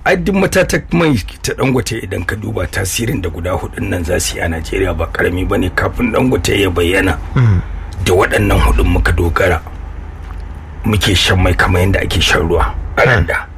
ai duk matatar mai ta dangote idan ka duba tasirin da guda hudun nan za su yi a najeriya ba karami ba ne kafin dangote ya bayyana da waɗannan hudun muka dogara muke shan mai kamar yadda ake shan ruwa a randa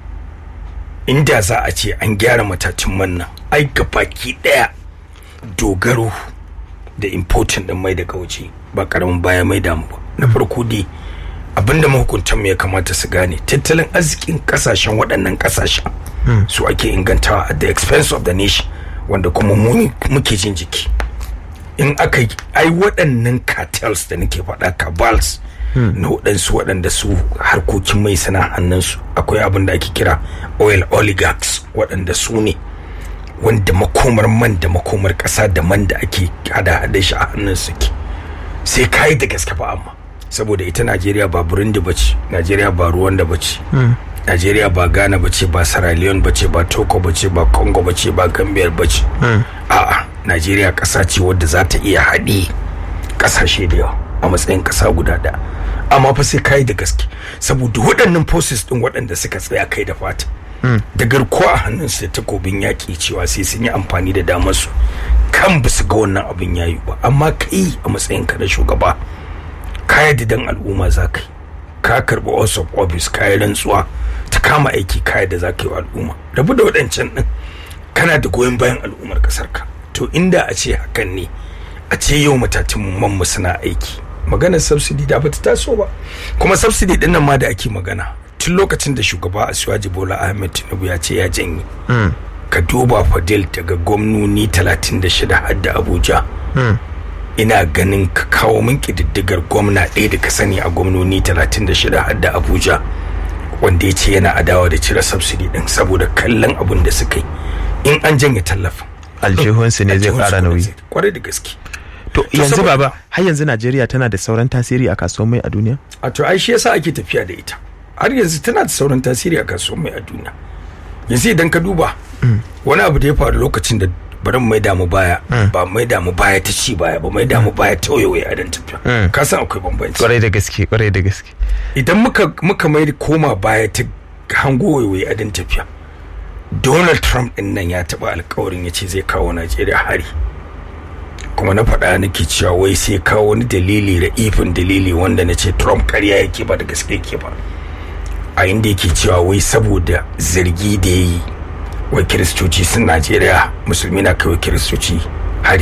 inda za a ce an gyara matacin man nan ai baki ɗaya dogaro da importin ɗin mai daga waje ba karamin baya mai damu ba na farko dai abinda mahukuntan ya kamata su gane tattalin arzikin kasashen waɗannan kasashen su ake ingantawa at the expense of the nation wanda kuma mu muke jin jiki in aka ai waɗannan cartels da nake faɗa cabals na waɗansu waɗanda su harkokin mai sana hannunsu akwai abin da ake kira oil oligarchs waɗanda su ne wanda makomar man da makomar ƙasa da man da ake hada-hada shi a hannun suke sai kayi da gaske ba amma saboda ita najeriya ba burundi ba ce najeriya ba ruwanda ba ce najeriya ba ghana ba ce ba sierra leone ba ce ba togo ba ce ba congo ba ce ba gambia ba ce a'a najeriya ƙasa ce wadda za ta iya haɗe ƙasashe da yawa a matsayin ƙasa guda da amma fa sai kayi da gaske saboda waɗannan forces ɗin waɗanda suka tsaya kai da fata da garkuwa a hannunsu da takobin yaƙi cewa sai sun yi amfani da damar su kan ba su ga wannan abin yayi ba amma kai a matsayin ka na shugaba ka yadda dan al'umma za ka yi ka karɓi oath of office ka yi rantsuwa ta kama aiki ka yadda za ka yi wa al'umma rabu da waɗancan ɗin kana da goyon bayan al'ummar ƙasar ka to inda a ce hakan ne a ce yau matatin mu suna aiki maganar subsidy da bata taso ba kuma subsidy ɗin nan ma da ake magana tun lokacin da shugaba Asiwaji Bola Ahmed Tinubu ya ce ya janye ka duba Fadil daga gwamnoni 36 har da Abuja ina ganin ka kawo min kididdigar gwamna ɗaya da ka sani a gwamnoni 36 har da Abuja wanda ya ce yana adawa da cire subsidy din saboda kallon abun da suka yi in an janye tallafin aljihunsu ne zai kara nauyi kwarai da gaske to yanzu baba har yanzu Najeriya tana da sauran tasiri a kasuwar mai a duniya a to ai shi yasa ake tafiya da ita har yanzu tana da sauran tasiri a kasuwar mai a duniya yanzu idan ka duba wani abu da ya faru lokacin da bari mai damu baya ba mai damu baya ta ci baya ba mai damu baya ta wayewaye a dan tafiya ka san akwai bambanci kwarai da gaske kwarai da gaske idan muka muka mai koma baya ta hango wayewaye a dan tafiya Donald Trump din nan ya taba alkawarin ya ce zai kawo Najeriya hari kuma na faɗa nake cewa wai sai kawo wani dalili da ifin dalili wanda na ce Trump karya yake ba da gaske yake ba a inda yake cewa wai saboda zargi da ya yi wai kiristoci sun najeriya musulmi na kai kiristoci hari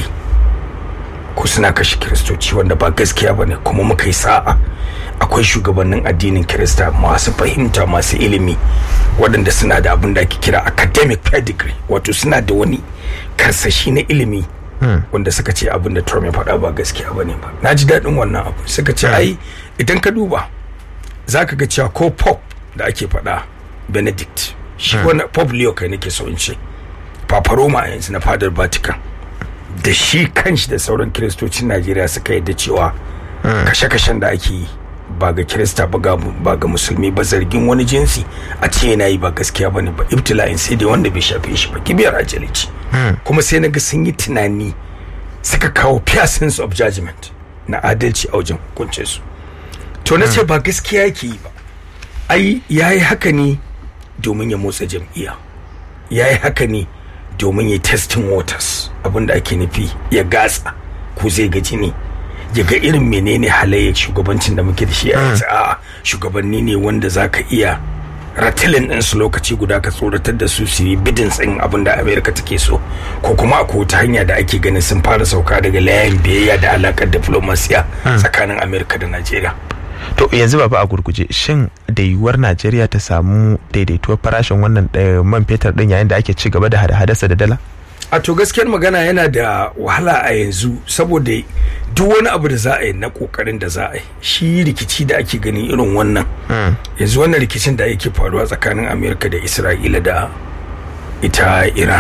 ko suna kashe kiristoci wanda ba gaskiya ba ne kuma muka yi sa'a akwai shugabannin addinin kirista masu fahimta masu ilimi waɗanda suna da abin da ake kira academic pedigree wato suna da wani karsashi na ilimi wanda suka ce abin da trump ya faɗa ba gaskiya ba ne ba na ji daɗin wannan abu suka ce ai idan ka duba za ka ga cewa ko pop da ake faɗa benedict shi wani pope leo kai nake so in ce papa roma yanzu na fadar vatican da shi kanshi da sauran kiristocin najeriya suka yadda cewa kashe-kashen da ake yi ba ga kirista ba ga musulmi ba zargin wani jinsi a ce yana yi ba gaskiya ba ne ba ibtila'in sai dai wanda bai shafe shi ba kibiyar ajalici kuma sai na ga sun yi tunani suka kawo pure sense of judgment na adalci a wajen hukuncinsu to na ce ba gaskiya yake yi ba ai ya yi haka ne domin ya motsa jam'iyya ya yi haka ne domin ya testing waters abinda ake nufi ya gatsa ko zai gaji ne ya ga irin menene halayyar shugabancin da muke da shi a yanzu a shugabanni ne wanda za ka iya ratilin ɗinsu lokaci guda ka tsoratar da su su yi bidin tsin abin da amerika take so ko kuma akwai wata hanya da ake ganin sun fara sauka daga layin biyayya da alakar diplomasiya tsakanin amerika da najeriya to yanzu baba a gurguje shin da yiwuwar najeriya ta samu daidaituwar farashin wannan man fetur din yayin da ake ci gaba da hada-hadarsa da dala a to gaskiyar magana yana da wahala a yanzu saboda duk wani abu da za a yi na kokarin da za a yi shi rikici da ake gani irin wannan yanzu wannan rikicin da yake faruwa tsakanin amerika da isra'ila da ita iran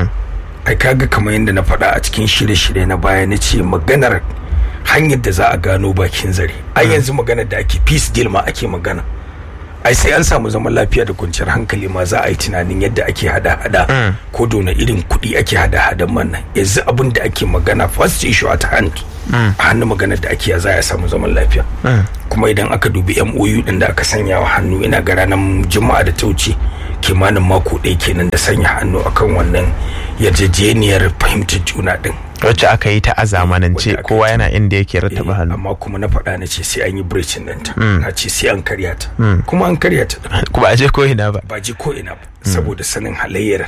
ai kaga kamar yadda na faɗa a cikin shirye-shirye na baya na ce maganar hanyar da za a gano bakin zare ai yanzu maganar da ake peace deal ma ake magana ai sai an samu zaman lafiya da kwanciyar hankali ma za a yi tunanin yadda ake hada-hada ko dona irin kuɗi ake hada-hadan man nan yanzu abin da ake magana first issue at hand a hannun maganar da ake za a samu zaman lafiya kuma idan aka dubi MOU din da aka sanya wa hannu ina ga ranar juma'a da ta wuce kimanin mako ɗaya kenan da sanya hannu akan wannan yarjejeniyar fahimtar juna din wacce aka yi ta a zamanance Wacce aka kowa yana inda yake rattaba hannu amma kuma na faɗa na ce sai an yi breaching ɗinta na ce sai an karya ta kuma an karya ta ɗin. kuma a je ko ina ba ba ji ko ina ba saboda sanin halayyar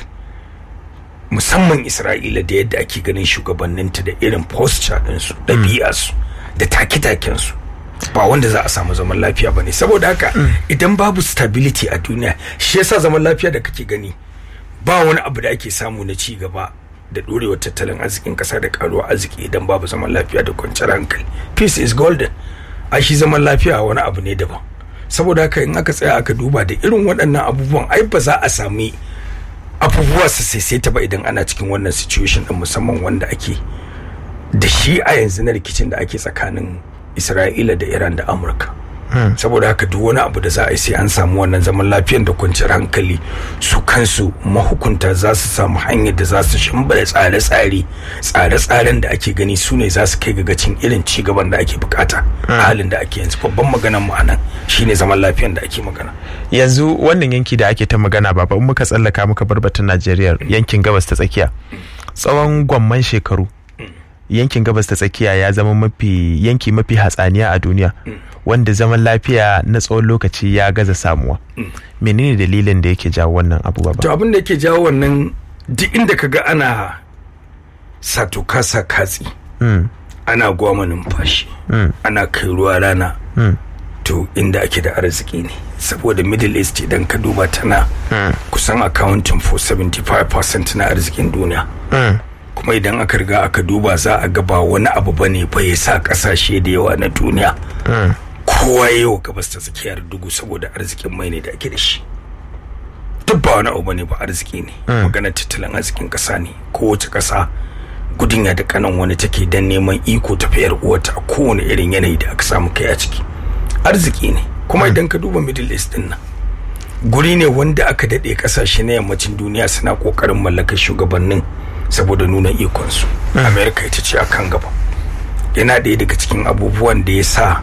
musamman isra'ila da yadda ake ganin shugabanninta da irin posture ɗinsu ɗabi'arsu da take-takensu ba wanda za a samu zaman lafiya ba ne saboda haka idan babu stability a duniya shi yasa zaman lafiya da kake gani ba wani abu da ake samu na ci gaba da ɗorewar tattalin arzikin ƙasa da ƙaruwa arziki idan babu zaman lafiya da kwanciyar hankali peace is golden a shi zaman lafiya wani abu ne daban saboda haka in aka tsaya aka duba da irin waɗannan abubuwan ai ba za a sami abubuwa su saisaita ba idan ana cikin wannan situation din musamman wanda ake da shi a yanzu na rikicin da ake tsakanin isra'ila da iran da amurka saboda haka duk wani abu da za a yi sai an samu wannan zaman lafiyar da kwanciyar hankali su kansu mahukunta za su samu hanyar da za su shimbala tsare-tsare tsare-tsaren da ake gani su ne za su kai gagacin irin ci gaban da ake bukata a halin da ake yanzu babban maganan mu anan shine zaman lafiyar da ake magana yanzu wannan yanki da ake ta magana baba in muka tsallaka muka bar batun Najeriya yankin gabas ta tsakiya tsawon gwamman shekaru yankin gabas ta tsakiya ya zama mafi yanki mafi hatsaniya a duniya wanda zaman lafiya na tsawon lokaci ya gaza samuwa menene dalilin da yake jawo wannan abu to baba abin da yake jawo wannan duk inda kaga ana sato kasa katsi Mm, ana gwama numfashi mm, ana kai ruwa rana mm, to inda ake da arziki ne saboda middle east idan ka duba tana mm, kusan accounting for 75% na arzikin duniya mm, kuma idan aka riga aka duba za a ga ba wani abu bane ba ya sa kasashe da yawa na duniya mm. kowa ya yi wa gabas ta tsakiyar dugu saboda arzikin mai ne da ake da shi duk ba wani abu bane ba arziki ne maganar tattalin arzikin kasa ne kowace kasa gudun ya da kanan wani take dan neman iko tafiyar uwata a kowane irin yanayi da aka samu kai a ciki arziki ne kuma idan ka duba middle east din nan guri ne wanda aka daɗe ƙasashe na yammacin duniya suna ƙoƙarin mallakar shugabannin saboda nuna ikonsu america ita ce a kan gaba yana ɗaya daga cikin abubuwan da ya sa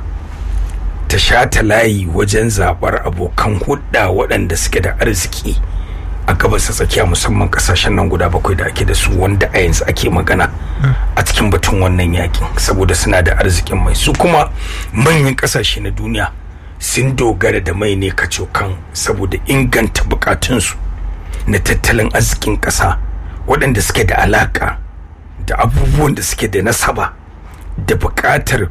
ta shata layi wajen zaɓar abokan hudda waɗanda suke da arziki a gabas ta tsakiya musamman ƙasashen nan guda bakwai da ake da su wanda a yanzu ake magana a cikin batun wannan yakin saboda suna da arzikin mai su kuma manyan ƙasashe na duniya sun dogara da mai ne kacokan saboda inganta bukatunsu na tattalin arzikin ƙasa waɗanda suke da alaƙa da abubuwan da suke da nasaba da buƙatar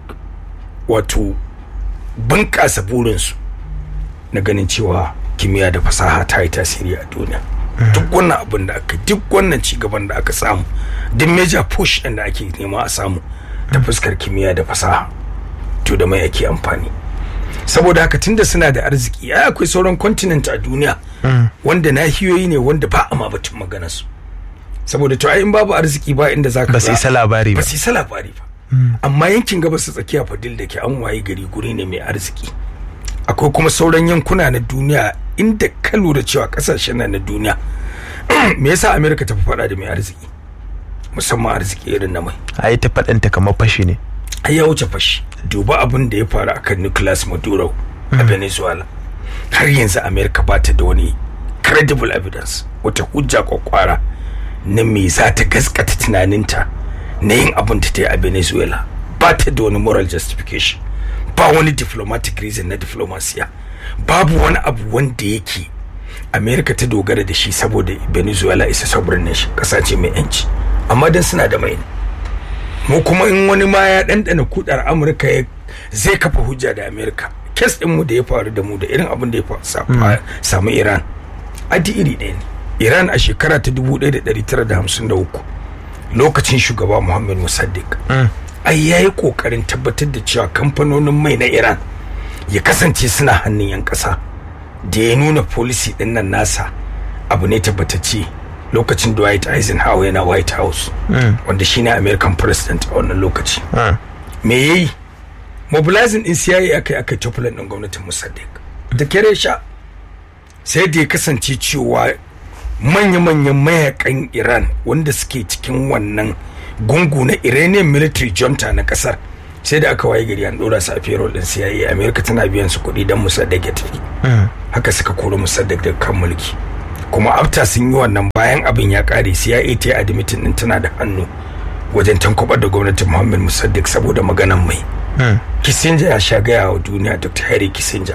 wato bunƙasa burinsu na ganin cewa kimiyya da fasaha ta yi tasiri a duniya duk wannan abin da aka duk wannan cigaban da aka samu duk major push ɗin da ake nema a samu ta fuskar kimiyya da fasaha to da mai ake amfani saboda haka tunda suna da arziki ai akwai sauran continent a duniya wanda nahiyoyi ne wanda ba a ma batun magana su saboda to ai in babu arziki ba inda zaka ba su isa labari ba ba su isa labari ba amma yankin gabas ta tsakiya fadil da ke an waye gari guri ne mai arziki akwai kuma sauran yankuna na duniya inda ka lura cewa kasashen nan na duniya me yasa america ta fi faɗa da mai arziki musamman arziki irin na mai ai ta faɗanta kamar fashi ne ai ya wuce fashi duba abin da ya faru akan Nicolas Maduro a Venezuela har yanzu America ba ta da wani credible evidence wata hujja kwakwara na me za ta gaskata tunaninta na yin abin da ta yi a Venezuela ba ta da wani moral justification ba wani diplomatic reason na diplomasiya babu wani abu wanda yake America ta dogara da shi saboda Venezuela isa sovereign nation kasa ce mai yanci amma dan suna da mai ne mu kuma in wani ma ya ɗanɗana kudar amurka ya zai kafa hujja da amerika kes ɗin mu da ya faru da mu da irin abin da ya fa- samu iran adi iri ɗaya ne iran a shekara ta 1953 lokacin shugaba muhammad musaddiq ai ya yi ƙoƙarin tabbatar da cewa kamfanonin mai na iran ya kasance suna hannun 'yan ƙasa da ya nuna policy ɗin nan nasa abu ne tabbatacce lokacin Dwight Eisenhower yana White House wanda shine American president a wannan lokaci Ah, me yayi mobilizing din CIA aka aka tufulan din gwamnatin Mossadegh da kere sha sai da ya kasance cewa manya-manyan mayakan Iran wanda suke cikin wannan gungu na Iranian military junta na kasar sai da aka waye gari an dora su a payroll din CIA America tana biyan su kuɗi don Mossadegh ya tafi mm, haka suka kori Mossadegh daga kan mulki kuma afta sun yi wannan bayan abin ya kare cia ta yi admitin din tana da hannu wajen tankwabar da gwamnatin muhammad musaddiq saboda maganan mai kissinger ya sha gaya wa duniya dr harry kissinger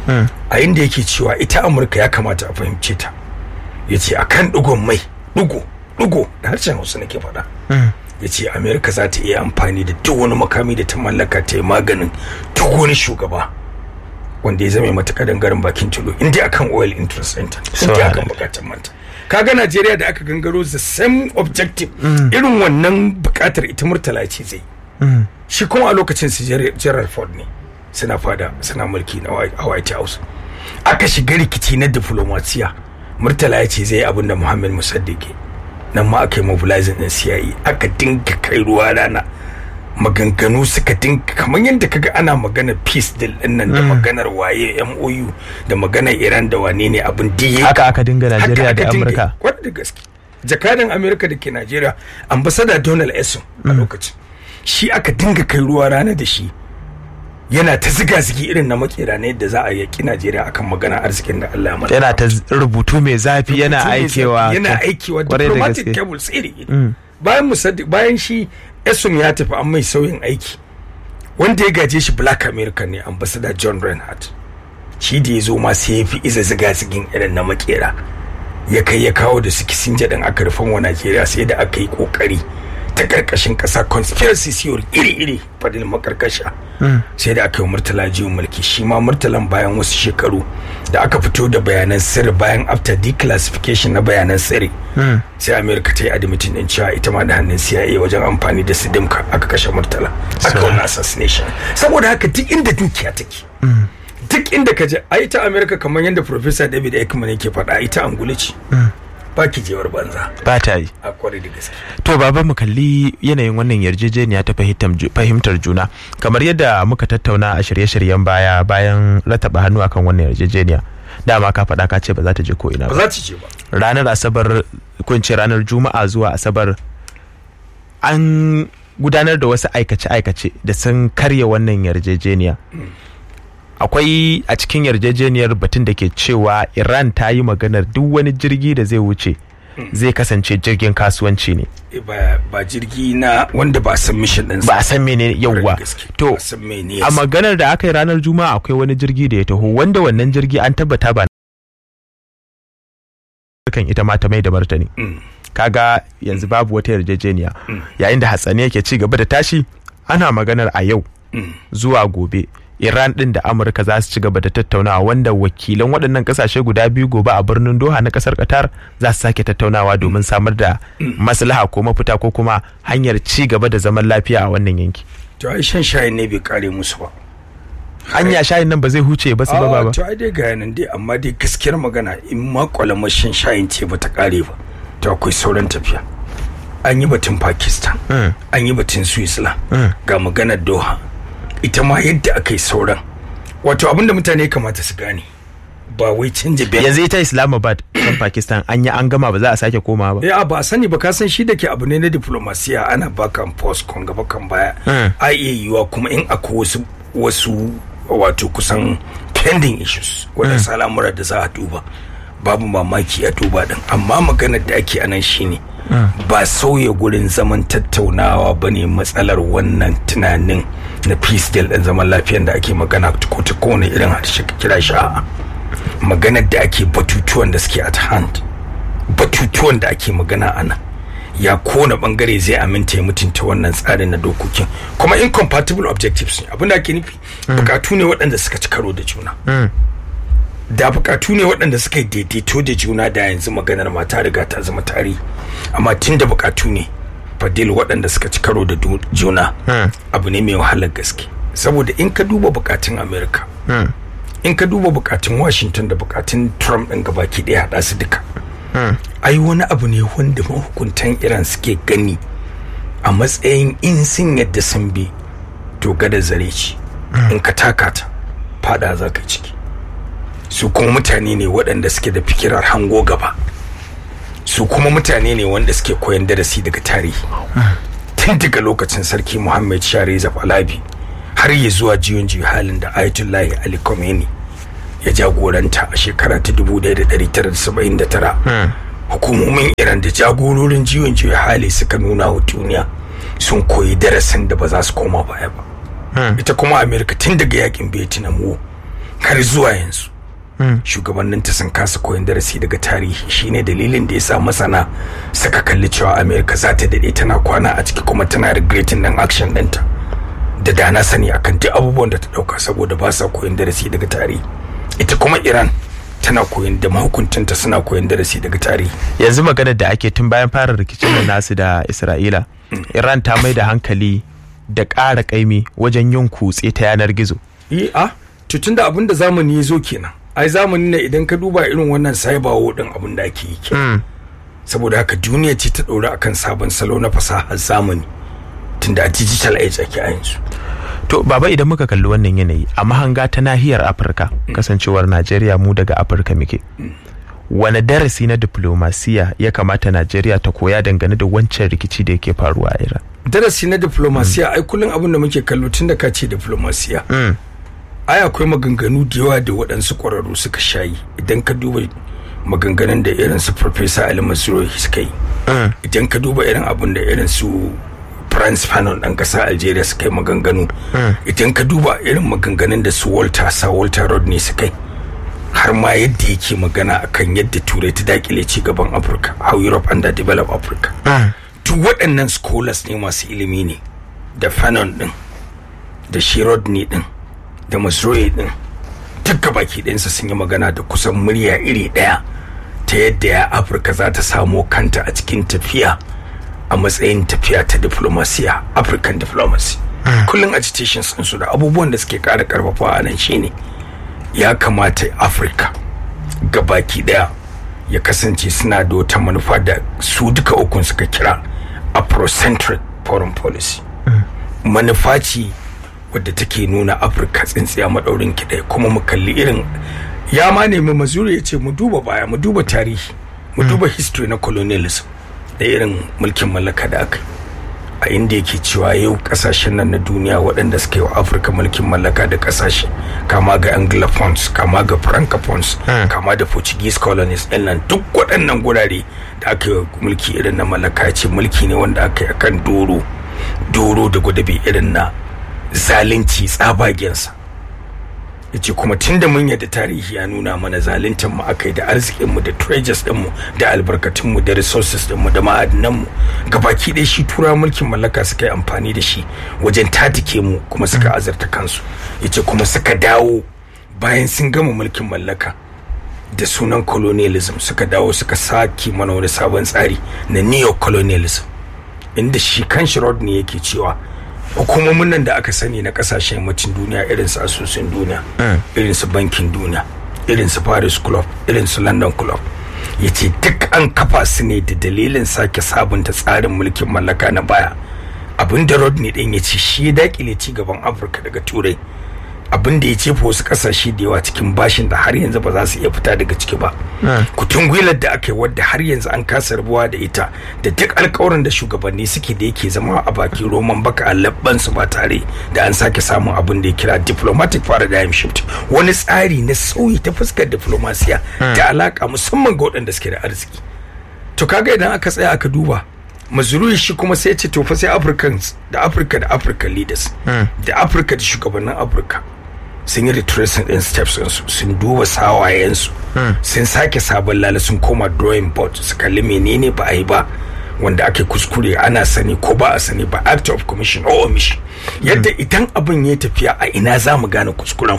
a inda yake cewa ita amurka ya kamata a fahimce ta ya ce akan digon mai digo digo da harshen hausa nake faɗa ya ce amerika za ta iya amfani da duk wani makami da ta mallaka ta yi maganin duk wani shugaba wanda ya zama mata dangaren bakin tulo inda akan oil interest center inda akan bukatar manta kaga najeriya da aka gangaro the same objective irin wannan bukatar ita murtala ce zai shi kuma a lokacin su gerald ford ne suna fada suna mulki na white house aka shiga rikici na diplomasiya murtala ya ce zai abin da muhammad musaddiq nan ma aka yi mobilizing din CIA aka dinga kai ruwa rana maganganu suka dinga kamar yadda kaga ana magana peace deal din nan da maganar waye MOU da maganar Iran da wane ne abin diye haka aka dinga Najeriya da Amurka wanda da gaske jakadan Amurka da ke Najeriya ambassador Donald Esson a lokacin shi aka dinga kai ruwa rana da shi yana ta ziga zigi irin na makera ne yadda za a yaki Najeriya akan magana arzikin da Allah ya yana ta rubutu mai zafi yana aikewa yana aikewa diplomatic cables iri bayan musaddiq bayan shi Esum ya tafi an mai sauyin aiki wanda ya gaje shi Black American ne ambassador John Reinhardt shi da ya zo ma sai ya fi iza ziga zigin irin na makera ya kai ya kawo da su kisinja din aka rufan wa Najeriya sai da aka yi kokari ta karkashin kasa conspiracy theory iri-iri fadil makarkasha sai da aka yi murtala jiwon mulki shi ma murtalan bayan wasu shekaru da aka fito da bayanan sirri bayan after declassification na bayanan sirri sai america ta yi admitin din cewa ita ma da hannun cia wajen amfani da sidimka aka kashe murtala aka wani assassination saboda haka duk inda dukiya take duk inda ka je a ita america kamar yadda professor david ekman yake faɗa ita angulu ce ba ki jewar banza ba ta yi a kwarai da gaske to baba mu kalli yanayin wannan yarjejeniya ta fahimtar juna kamar yadda muka tattauna a shirye-shiryen baya bayan rataba hannu akan wannan yarjejeniya dama ka faɗa ka ce ba za ta je ko ina ba za ta je ba ranar asabar ko ce ranar juma'a zuwa asabar an gudanar da wasu aikace-aikace da sun karya wannan yarjejeniya akwai a cikin yarjejeniyar batun da ke cewa iran ta yi maganar duk wani jirgi da zai wuce zai kasance jirgin kasuwanci ne ba jirgi na wanda ba san mission ɗinsa ba a san mene yauwa to a maganar da aka yi ranar juma'a akwai wani jirgi da ya taho wanda wannan jirgi an tabbata ba kan ita ma ta mai da martani kaga yanzu babu wata yarjejeniya yayin da hatsani yake ci gaba da tashi ana maganar a yau zuwa gobe Iran din da Amurka za su ci gaba da tattaunawa wanda wakilan waɗannan ƙasashe guda biyu gobe a birnin Doha na ƙasar Qatar za su sake tattaunawa domin samar da maslaha ko mafita ko kuma hanyar ci gaba da zaman lafiya a wannan yanki. To ai shan shayin ne bai kare musu ba. Hanya shayin nan ba zai huce ba su ba ba. To ai dai ga nan dai amma dai gaskiyar magana in ma kwalamar shan shayin ce ba ta kare ba. To akwai sauran tafiya. An yi batun Pakistan, an yi batun Switzerland, ga maganar Doha. ita ma yadda aka yi sauran wato abinda mutane kamata su gane ba wai canja biyan yanzu ita islamabad kan pakistan an yi an gama ba za a sake koma ba ya ba sani ba ka san shi da ke abu ne na diplomasiya ana bakan post kon gaba kan baya a iya yiwa kuma in akwai wasu wasu wato kusan pending issues wadansu al'amura da za a duba babu mamaki a duba din amma maganar da ake anan shine ba sauya gurin zaman tattaunawa ba ne matsalar wannan tunanin na peace deal ɗin zaman lafiyan da ake magana ko ta kowane irin harshe kira shi a'a maganar da ake batutuwan da suke at hand batutuwan da ake magana a nan ya kona bangare zai aminta ya mutunta wannan tsarin na dokokin kuma incompatible objectives ne abin da ake nufi bukatu ne waɗanda suka ci karo da juna da bukatu ne waɗanda suka yi daidaito da juna da yanzu maganar mata riga ta zama tarihi amma tun da bukatu ne fadil waɗanda suka ci karo da juna abu ne mai wahalar gaske saboda in ka duba bukatun america in ka duba bukatun washington da bukatun trump ɗin gabaki ɗaya haɗa su duka ai wani abu ne wanda mahukuntan iran suke gani a matsayin in sun yadda sun bi to gada zare ci in ka taka ta fada za ka ciki su kuma mutane ne waɗanda suke da fikirar hango gaba su kuma mutane ne wanda suke koyan darasi daga tarihi tun daga lokacin sarki muhammad shah reza pahlavi har ya zuwa jiyon halin da ayatollahi ali khomeini ya jagoranta a shekara ta 1979 hukumomin iran da jagororin jiwon juya hali suka nuna wa duniya sun koyi darasin da ba za su koma baya ba ita kuma amerika tun daga yakin vietnam war har zuwa yanzu shugabanninta sun kasa koyon darasi daga tarihi shine dalilin da ya sa masana suka kalli cewa amerika za ta daɗe tana kwana a ciki kuma tana regretin nan action ɗinta da dana sani akan duk abubuwan da ta ɗauka saboda ba sa koyon darasi daga tarihi ita kuma iran tana koyon da mahukuntanta suna koyon darasi daga tarihi yanzu maganar da ake tun bayan fara rikicin da nasu da isra'ila iran ta mai da hankali da ƙara ƙaimi wajen yin kutse ta yanar gizo yi a tutun da abin da zamani ya zo kenan ai zamani ne idan ka duba irin wannan cyber war din abin da ake yi kenan saboda haka duniya ce ta ɗora akan sabon salo na fasahar zamani tunda a digital age ake a yanzu to baba idan muka kalli wannan yanayi a mahanga ta nahiyar afirka kasancewar najeriya mu daga afirka muke wani darasi na diplomasiya ya kamata najeriya ta koya dangane da wancan rikici da yake faruwa a iran darasi na diplomasiya ai kullum abin da muke kallo tun da ka ce diplomasiya ai akwai maganganu da yawa da waɗansu ƙwararru suka shayi idan ka duba maganganun da irin su Professor Ali Masroi suka yi idan ka duba irin abin da irin su France Fanon ɗan ƙasa Algeria suka yi maganganu idan ka duba irin maganganun da su Walter Sa Walter Rodney suka yi har ma yadda yake magana akan yadda turai ta dakile ci gaban Afirka how Europe underdeveloped Africa duk waɗannan scholars ne masu ilimi ne da Fanon ɗin da shi Rodney ɗin da Masroi ɗin duk gabaki ɗinsa sun yi magana da kusan murya iri ɗaya ta yadda ya Afirka za ta samo kanta a cikin tafiya a matsayin tafiya ta diplomasiya African diplomacy kullum agitations su da abubuwan da suke ƙara ƙarfafa a nan shine ya kamata Afirka gabaki ɗaya ya kasance suna da wata manufa da su duka ukun suka kira afrocentric foreign policy manufa ce wadda take nuna afirka tsintsiya maɗaurin kiɗai kuma mu kalli irin ya ma nemi mazuri ya ce mu duba baya mu duba tarihi mu duba history na colonialism da irin mulkin mallaka da aka a inda yake cewa yau kasashen nan na duniya waɗanda suka yi wa afirka mulkin mallaka da kasashe kama ga anglophones kama ga francophones kama da portuguese colonies ɗin nan duk waɗannan gurare da aka yi mulki irin na mallaka ce mulki ne wanda aka yi akan doro doro da gwadabe irin na zalunci tsabagensa ya ce kuma tun da mun yadda tarihi ya nuna mana zaluntar mu aka yi da arzikinmu da treasures ɗinmu da albarkatunmu da resources ɗinmu da ma'adinanmu gabaki ɗaya shi tura mulkin mallaka suka yi amfani da shi wajen tatike mu kuma suka azarta kansu ya ce kuma suka dawo bayan sun gama mulkin mallaka da sunan colonialism suka dawo suka sake mana wani sabon tsari na neo-colonialism inda shi kan shi ne yake cewa hukumomin nan da aka sani na kasashen yammacin duniya irin su asusun duniya irin su bankin duniya irin su paris club irin su london club ya ce duk an kafa su ne da dalilin sake sabunta tsarin mulkin mallaka na baya abin da rodney din ya ce shi ya dakile ci gaban afirka daga turai abin da ya jefa wasu kasashe da yawa cikin bashin da har yanzu ba za su iya fita daga ciki ba kutun gwilar da aka yi wadda har yanzu an kasa rabuwa da ita da duk alkawarin da shugabanni suke da yake zama a bakin roman baka a labban su ba tare da an sake samun abin da ya kira diplomatic paradigm shift wani tsari na sauyi ta fuskar diplomasiya da alaka musamman ga waɗanda suke da arziki to kaga idan aka tsaya aka duba mazurui shi kuma sai ce to fa sai africans da africa da african leaders da africa da shugabannin africa sun yi retracing din steps su sun duba sawayensu sun sake sabon lala sun koma drawing board su kalli menene ba a yi ba wanda ake kuskure ana sani ko ba a sani ba act of commission or omission yadda idan abin ya tafiya a ina za mu gane kuskuren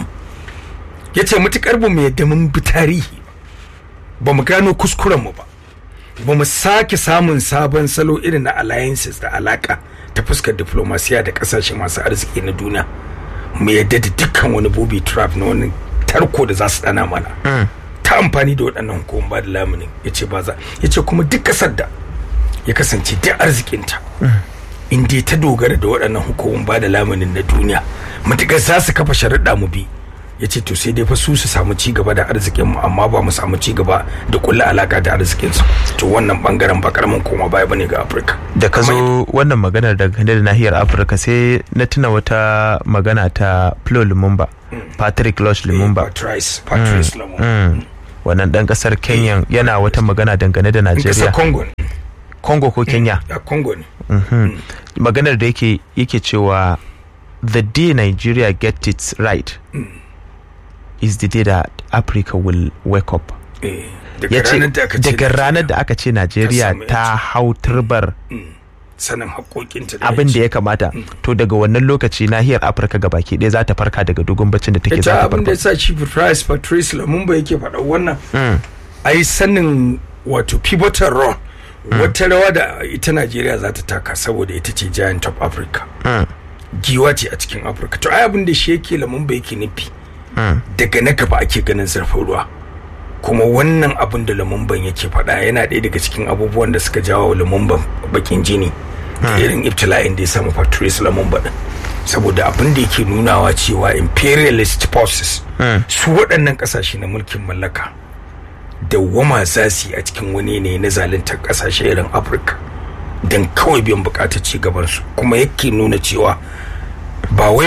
ya ce matukar ba mu yadda mun bi tarihi ba mu gano kuskuren mu ba ba mu sake samun sabon salo irin na alliances da alaka ta fuskar diplomasiya da kasashe masu arziki na duniya mu yadda da dukkan wani booby trap na wani tarko da za su dana mana ta amfani da waɗannan hukumar ba da lamunin ya ce ba za ya ce kuma duk ƙasar da ya kasance duk arzikinta in dai ta dogara da waɗannan hukumar ba da lamunin na duniya matuƙar za su kafa sharaɗa mu bi ya ce to sai dai fa su su samu ci gaba da arzikin mu amma ba mu samu ci gaba da kulla alaka da arzikin su to wannan bangaren ba karamin koma baya bane ga Afirka da ka zo wannan maganar da da nahiyar Afirka sai na tuna wata magana ta Flo Lumumba Patrick Lush Lumumba Patrice Patrice Lumumba wannan dan kasar Kenya yana wata magana dangane da Najeriya Congo Congo ko Kenya a Congo ne maganar da yake yake cewa the day Nigeria get it right is the day that Africa will wake up. Ya ce daga ranar da aka ce Najeriya ta hau turbar sanin haƙoƙinta abin da ya kamata to daga wannan lokaci nahiyar Afirka gabaki ɗaya za ta farka daga dogon baccin da take za ta abin da ya sa Chief Price Patrice Lumumba yake faɗa wannan ai sanin wato pivotal role wata rawa da ita Najeriya za ta taka saboda ita ce giant of Africa giwa ce a cikin Afirka to ai abin da shi yake Lumumba yake nufi daga na gaba ake ganin zurfin ruwa kuma wannan abin da lumumban yake faɗa yana ɗaya daga cikin abubuwan da suka jawo lumumban bakin jini da irin ibtila'in da ya samu patrice lumumba din saboda abin da yake nunawa cewa imperialist forces su waɗannan ƙasashe na mulkin mallaka dawwama za su yi a cikin wani ne na zaluntar ƙasashe irin afirka don kawai biyan buƙatar ci gabansu kuma yake nuna cewa ba wai